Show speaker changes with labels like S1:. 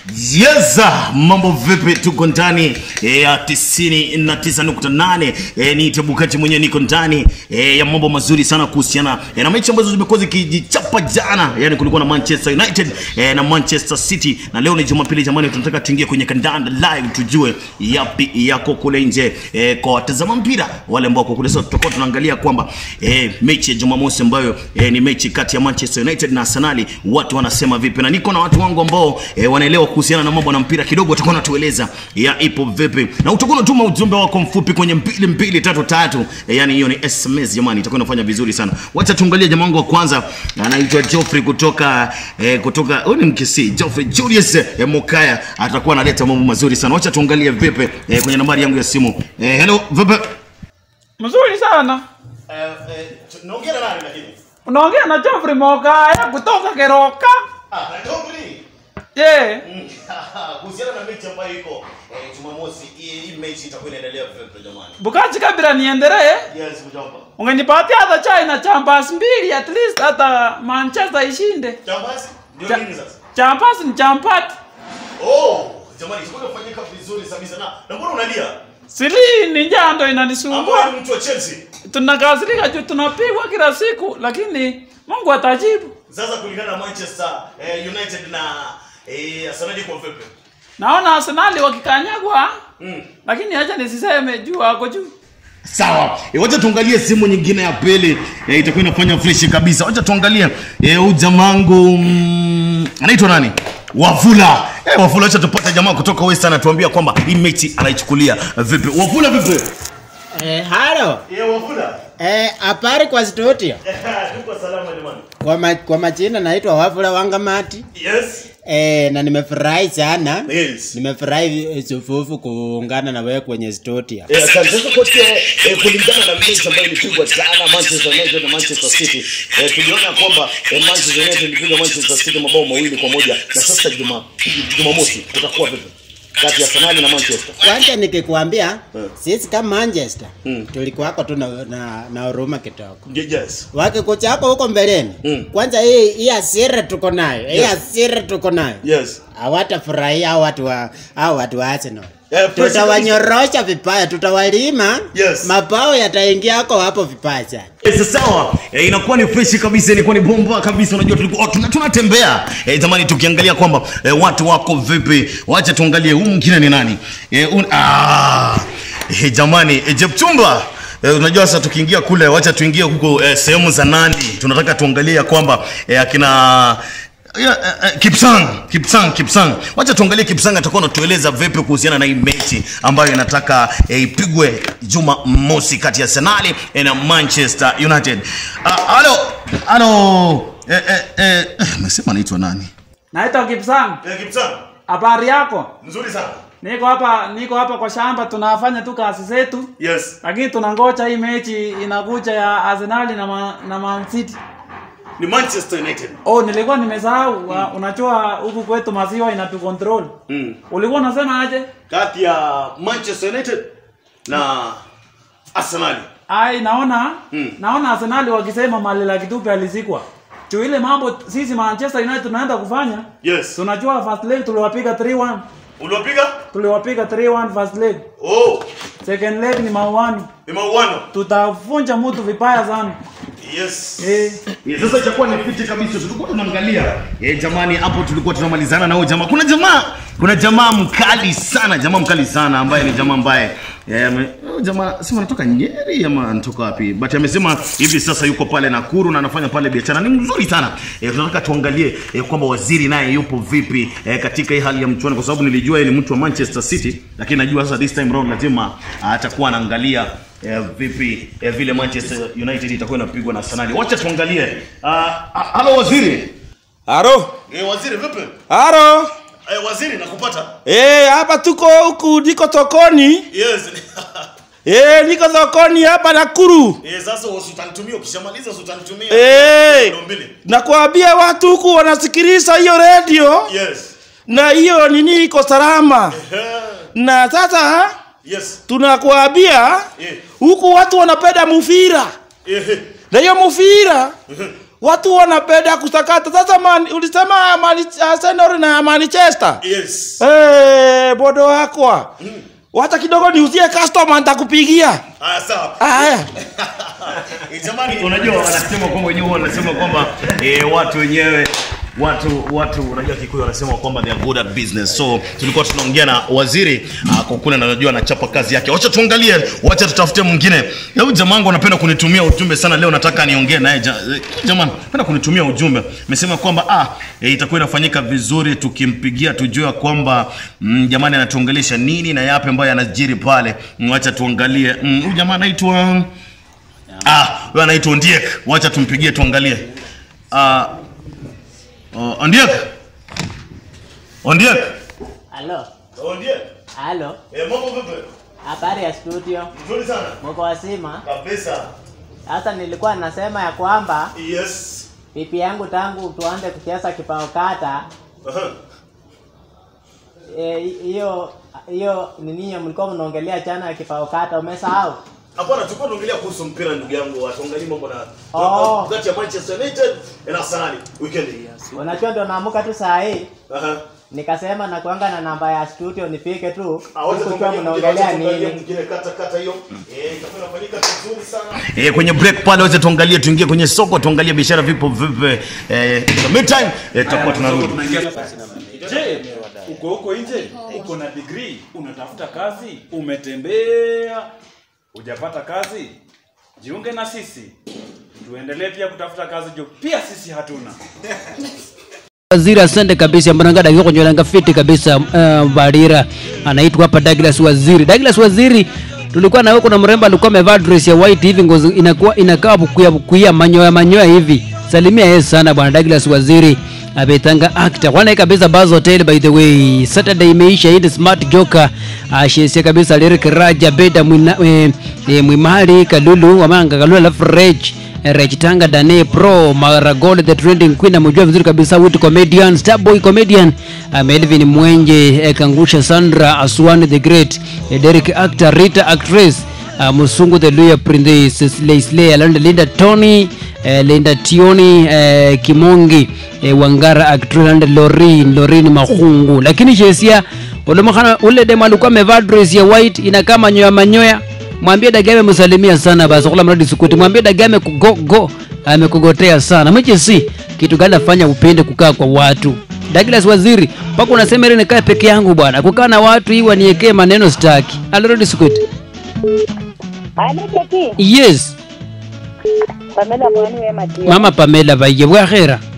S1: Yes, mambo vipi? Tuko ndani eh, ya tisini na tisa nukta nane eh, ni Tebukati mwenyewe niko ndani eh, ya mambo mazuri sana kuhusiana eh, na mechi ambazo zimekuwa zikijichapa jana, yani kulikuwa na Manchester United eh, na Manchester City, na leo ni Jumapili jamani, tunataka tuingie kwenye kandanda live tujue yapi yako kule nje eh, kwa watazama mpira wale ambao kwa kule sasa, tutakuwa tunaangalia kwamba eh, mechi ya Jumamosi ambayo eh, ni mechi kati ya Manchester United na Arsenal, watu wanasema vipi, na niko na watu wangu ambao eh, wanaelewa kuhusiana na mambo na mpira kidogo, watakuwa natueleza ya ipo vipi, na utakuwa unatuma ujumbe wako mfupi kwenye mbili mbili tatu tatu eh, yani hiyo ni SMS jamani, itakuwa inafanya vizuri sana. Wacha tuangalie jamaa wangu wa kwanza anaitwa Geoffrey kutoka eh, kutoka huyu ni mkisi Geoffrey Julius eh, Mokaya atakuwa analeta mambo mazuri sana. Wacha tuangalie vipi eh, kwenye nambari yangu ya simu eh, hello vipi
S2: Mzuri sana.
S1: eh, eh, naongea na nani lakini
S2: Unaongea na Geoffrey Mogaya kutoka Keroka.
S1: ah Geoffrey
S2: Je,
S1: kuhusiana na mechi ambayo iko eh, Jumamosi, hii hii mechi itakuwa inaendelea vipi jamani?
S2: Bukachi kabla niendelee,
S1: Yes, mjomba.
S2: ungenipatia hata chai na champas mbili at least hata Manchester ishinde.
S1: Jambazi ndio
S2: Cha-
S1: nini sasa?
S2: Champas ni champati.
S1: Oh, jamani, itakuwa inafanyika vizuri kabisa na na mbona unalia?
S2: Sili ni njando inanisumbua.
S1: Ambaye ni mtu wa Chelsea.
S2: Tunakasirika juu tunapigwa kila siku lakini Mungu atajibu.
S1: Sasa kulingana na Manchester eh, United na eh, Arsenal kwa vipi?
S2: Naona Arsenal wakikanyagwa
S1: Mm.
S2: lakini acha nisiseme juu ako juu.
S1: Sawa, e, wacha tuangalie simu nyingine ya pili e, itakuwa inafanya fresh kabisa. Wacha tuangalie e, huyu jamangu mm, anaitwa nani? Wafula. E, Wafula, wacha tupate jamaa kutoka Western atuambia kwamba hii mechi anaichukulia vipi. Wafula vipi?
S3: Eh, halo.
S1: E, Wafula.
S3: Eh, habari kwa studio.
S1: Tuko salama jamani.
S3: Kwa, ma, kwa majina naitwa Wafula Wangamati.
S1: Yes.
S3: Eh, na nimefurahi sana.
S1: Yes.
S3: Nimefurahi eh, sufufu kuungana na wewe kwenye studio.
S1: Eh, asante. Sasa kocha, eh, kulingana na mechi ambayo ilipigwa jana Manchester United na Manchester City, eh, tuliona kwamba eh, Manchester United ilipiga Manchester City mabao mawili kwa moja na sasa Juma Jumamosi kutakuwa vipi kati ya Arsenal na Manchester?
S3: Kwanza nikikwambia
S1: Eh.
S3: sisi kama Manchester
S1: Mm.
S3: tulikuwako tu na, na, na huruma kidogo.
S1: Yes.
S3: Wakikuchako huko mbeleni.
S1: Mm.
S3: Kwanza hii hii hasira tuko nayo. Hii
S1: Yes.
S3: hasira tuko nayo.
S1: Yes.
S3: hawatafurahia hao watu wa hao watu wa Arsenal.
S1: Eh, fresh
S3: Tutawanyorosha vibaya, tutawalima.
S1: Yes.
S3: Mabao yataingia hako hapo vibaya sana.
S1: Yes, sawa. E, inakuwa ni fresh kabisa, ilikuwa ni bomba kabisa. Unajua tulikuwa oh, tuna- tunatembea e, zamani tukiangalia kwamba e, watu wako vipi. Wacha tuangalie huyu mwingine ni nani? E, un, ah, e, jamani e, Jepchumba E, unajua sasa tukiingia kule, wacha tuingie huko e, sehemu za Nandi. Tunataka tuangalie ya kwamba e, akina ya, eh, eh, Kipsang, Kipsang, Kipsang. Wacha tuangalie Kipsang atakuwa anatueleza vipi kuhusiana na hii mechi ambayo inataka eh, ipigwe Juma mosi kati ya Arsenal eh, na Manchester United. Ah, Halo, halo. Eh eh eh, amesema anaitwa nani?
S2: Naitwa Kipsang.
S1: Eh, Kipsang.
S2: Habari yako?
S1: Nzuri sana.
S2: Niko hapa niko hapa kwa shamba tunafanya tu kazi zetu.
S1: Yes.
S2: Lakini tunangoja hii mechi inakuja ya Arsenal na Ma, na Man City.
S1: Ni Manchester United.
S2: Oh, nilikuwa nimesahau. Mm. Unajua huku kwetu maziwa inatu control.
S1: Mm.
S2: Ulikuwa unasema aje?
S1: Kati ya Manchester United na Arsenal.
S2: Ai, naona
S1: Mm.
S2: naona Arsenal wakisema Malela Kitupe alizikwa. Juu ile mambo sisi Manchester United tunaenda kufanya.
S1: Yes.
S2: Tunajua first leg tuliwapiga 3-1.
S1: Uliwapiga?
S2: Tuliwapiga 3-1 first leg.
S1: Oh,
S2: Second leg ni mauano.
S1: ni mauano.
S2: Tutavunja mtu vibaya sana.
S1: Yes.
S2: Eh.
S1: Yeah, sasa itakuwa ni fiti kabisa. Tulikuwa tunaangalia eh, jamani, hapo tulikuwa tunamalizana na huyo jamaa. Kuna jamaa, kuna jamaa mkali sana, jamaa mkali sana ambaye ni jamaa ambaye eh, ame- huyo jamaa sema anatoka Nyeri ama anatoka wapi, but amesema hivi sasa yuko pale Nakuru na anafanya pale biashara, ni mzuri sana eh, tunataka tuangalie eh, kwamba waziri naye yupo vipi eh, katika hii hali ya mchuano, kwa sababu nilijua yeye ni mtu wa Manchester City, lakini najua sasa this time round lazima ah, atakuwa anaangalia eh, vipi eh, vile Manchester United itakuwa inapigwa na Arsenal. Wacha tuangalie. Ah, ah, Halo waziri.
S4: Haro,
S1: Eh, waziri vipi?
S4: haro.
S1: Eh, waziri nakupata?
S4: Eh, hapa tuko huku niko sokoni.
S1: Yes.
S4: Eh, niko sokoni hapa Nakuru.
S1: eh, sasa usitanitumia ukishamaliza usitanitumia.
S4: Eh,
S1: Ndio mbili.
S4: nakwambia watu huku wanasikiliza hiyo radio
S1: Yes.
S4: na hiyo nini iko salama.
S1: Eh,
S4: Na sasa
S1: Yes.
S4: tunakwambia
S1: Eh.
S4: huku watu wanapenda mufira
S1: Eh.
S4: na hiyo mufira watu wanapenda kusakata sasa man, ulisema mani, Arsenal na Manchester
S1: yes
S4: hey, bodo wakwa wacha kidogo niuzie customer nitakupigia
S1: ah sawa
S4: haya
S1: Eh, jamani unajua wanasema kwamba wenyewe wanasema kwamba eh, watu wenyewe watu watu unajua kikuyu wanasema kwamba they are good at business so tulikuwa tunaongea na waziri uh, kwa kule na najua anachapa kazi yake wacha tuangalie wacha tutafute mwingine hebu jamangu anapenda kunitumia ujumbe sana leo nataka niongee naye ja, eh, jamani napenda kunitumia ujumbe amesema kwamba ah eh, itakuwa inafanyika vizuri tukimpigia tujue kwamba mm, jamani anatuongelesha nini na yapi ambayo yanajiri pale Mm, wacha tuangalie Mm, huyu jamaa anaitwa Ah, huyo anaitwa Ondiek. Wacha tumpigie tuangalie. Ah, uh, Ondiek. Ondiek.
S5: Halo,
S1: Ondiek.
S5: halo,
S1: Eh, mambo vipi?
S5: habari ya studio,
S1: Nzuri sana.
S5: mko wazima?
S1: Kabisa.
S5: Sasa nilikuwa nasema ya kwamba
S1: Yes.
S5: pipi yangu tangu tuanze kucheza kipao kata
S1: Aha.
S5: eh, hiyo hiyo nini mlikuwa mnaongelea jana ya kipao kata, umesahau?
S1: Hapana, tulikuwa tunaongelea kuhusu mpira ndugu yangu. Watuangalie mambo na
S5: Oh.
S1: kati ya Manchester United na Arsenal weekend.
S5: Unajua ndio naamuka tu saa hii
S1: Aha.
S5: nikasema nakuanga na namba ya studio nifike tu
S1: Ah, wacha
S5: sikujua
S1: tuangalie
S5: mnaongelea
S1: mwingine, wacha tuangalie
S5: nini.
S1: mwingine kata kata hiyo. Eh, itakuwa inafanyika vizuri sana. Eh, kwenye break pale wacha tuangalie tuingie kwenye soko tuangalie biashara vipo vipi. Eh, in the meantime eh, tutakuwa tunarudi.
S2: Je, uko huko nje, uko na degree, unatafuta kazi, umetembea, hujapata kazi, jiunge na sisi, tuendelee pia kutafuta kazi juu pia sisi hatuna.
S6: Waziri asante kabisa mwanangada yuko kwenye langa fiti kabisa uh, Barira anaitwa hapa Douglas Waziri. Douglas Waziri tulikuwa na wewe kuna mrembo alikuwa amevaa dress ya white hivi ngozi inakuwa inakaa bukuya bukuya manyoya manyoya hivi. Salimia yeye sana bwana Douglas Waziri abetanga actor kwana kabisa Buzz Hotel by the way Saturday imeisha hii ni smart joker ashesia kabisa Lyric Raja Beda mwina, e, e, Mwimali Kalulu Wamanga Kalulu alafu Reg Rechitanga Dane Pro Maragol the trending queen amejua vizuri kabisa wit comedian Starboy comedian uh, Melvin Mwenje eh, Kangusha Sandra Aswan the great eh, Derek actor Rita actress uh, Musungu the Luya Princess Leslie Alanda Linda Tony eh, Linda Tioni eh, Kimongi eh, Wangara actress and Lorin Lorin Mahungu lakini Chesia ule ule demo alikuwa amevaa dress ya white inakaa manyoya manyoya mwambie Dagame msalimia sana basi kula mradi sukuti mwambie Dagame kugogo amekugotea sana mche si kitu gani afanya upende kukaa kwa watu Douglas Waziri mpaka unasema ile nikae peke yangu bwana kukaa na watu hii waniekee maneno staki alirudi sukuti
S7: Alekeki,
S6: yes
S7: Pamela mwani we matio.
S6: mama Pamela vaye bwahera